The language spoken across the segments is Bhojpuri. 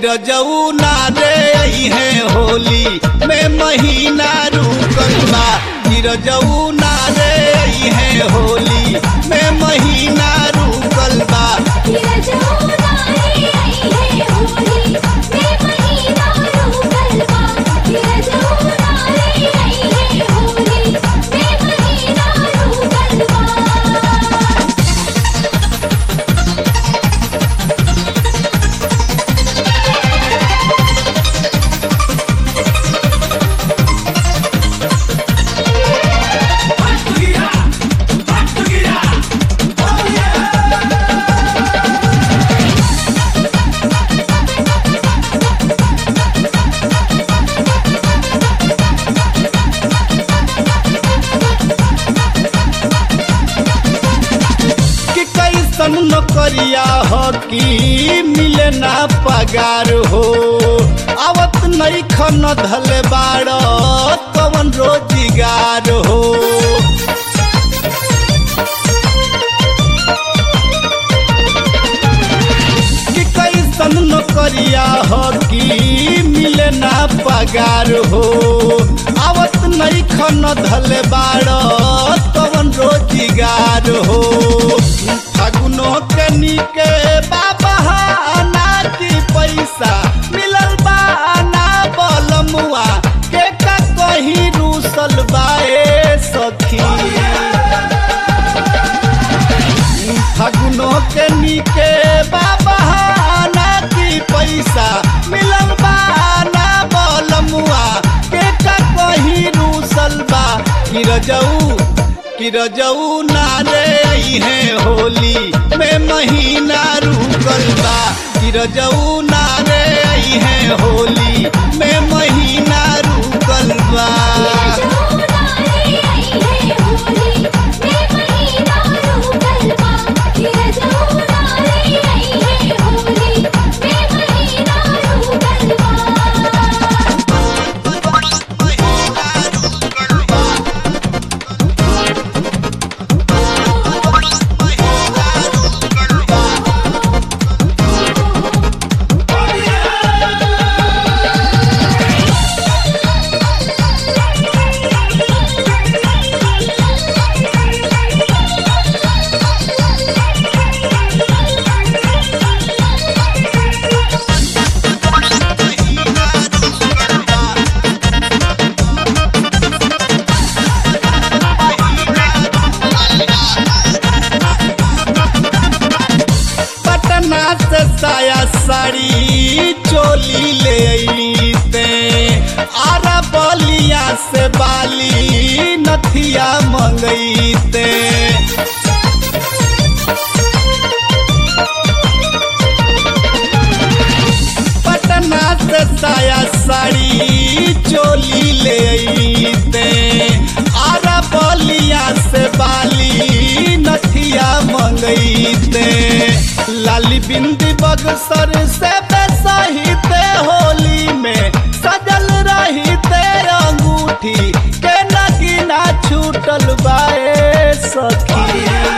रजऊ ना रे आई है होली में महीना रुकल बा कि रजऊ ना रे आई है होली में महीना रुकल बा कि कैसन नौकरिया हो कि मिले ना पगार हो आवत नहीं खन धल बाड़ कवन रोजगार हो कि कैसन नौकरिया हो कि मिले ना पगार हो आवत नहीं खन धल बाड़ कवन रोजगार हो फागुनो के निके बाबा ना की पैसा मिलल बा ना बलमुआ के का कहीं रूसल बाए सखी फागुनो के निके बाबा ना की पैसा मिलल बा ना बलमुआ के का कहीं रूसल बा कि रजऊ कि रजऊ ना रे आई है होली में महीना रुकल बा कि रजऊ ना रे आई है होली में महीना रुकल बा पटना से साया साड़ी चोली ले अइते आरा बलिया से बाली नथिया मंगैते पटना से साया साड़ी चोली ले अइते आरा बलिया से बाली नथिया मंगैते लाली बिंदी बगसर से बेसहिते होली में सजल रहिते अंगूठी के नगीना छूटल बाए सखी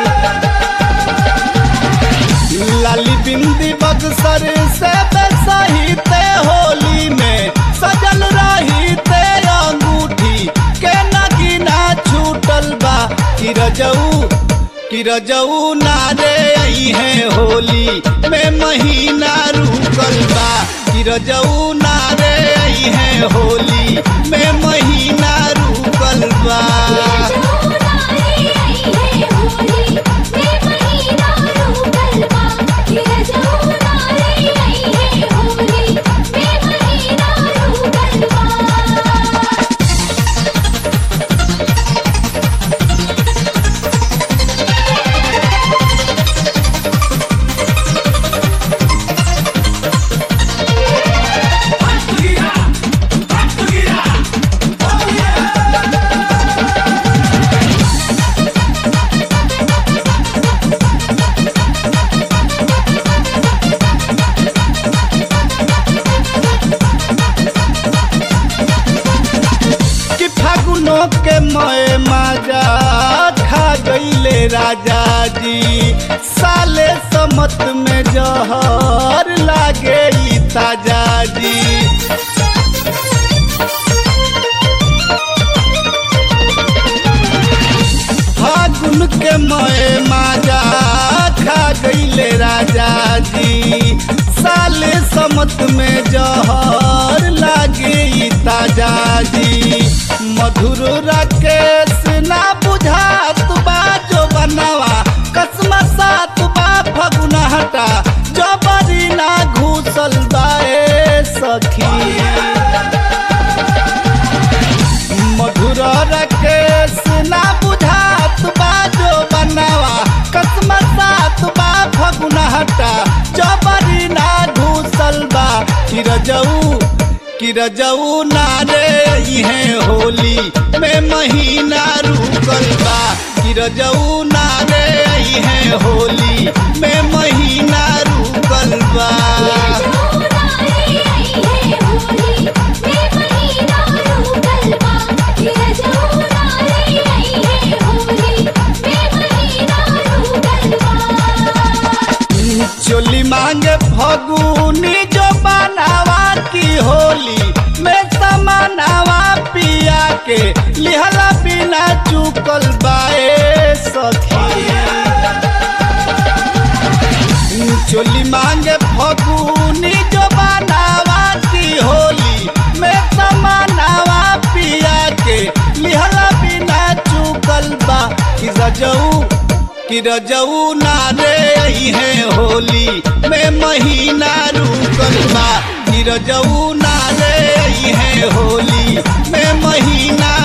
लाली बिंदी बगसर से सहिते होली में सजल रहिते अंगूठी के नगीना छूटल बा कि रजऊ कि रजऊ ना रे आई है होली में महीना रुकल बा कि रजऊ ना रे आई है होली में महीना रुकल बा कि फागुनो के मय माजा खा गईले राजा जी साले समत में जहर लागे ई ताजा जी फागुन के मए माजा खा गईले राजा जी साले समत में जहर लागे ई ताजा जी मधुर राकेश ना बुझात बा जो बनवा कसम सात बा फगुना हटा जबरी ना घूसल बाए सखी मधुर रकेश ना बुझात बा जो बनवा कसम सात बा फगुना हटा जबरी ना घूसल बा किरजऊ किरजऊ ना रे इहे होली में महीना रुकल बा किरजऊ ना रे इहे होली में महीना रुकल बा चोली मांगे फगुनी जो बनावा की होली में समानावा पिया के लिहला बिना चुकल बाए सखी चोली मांगे फगुनी जो बनावा की होली में समानावा पिया के लिहला बिना चुकल बा कि रजऊ कि रजऊ ना रे है होली में महीना रुकल बा कि रजऊ ना रे है होली में महीना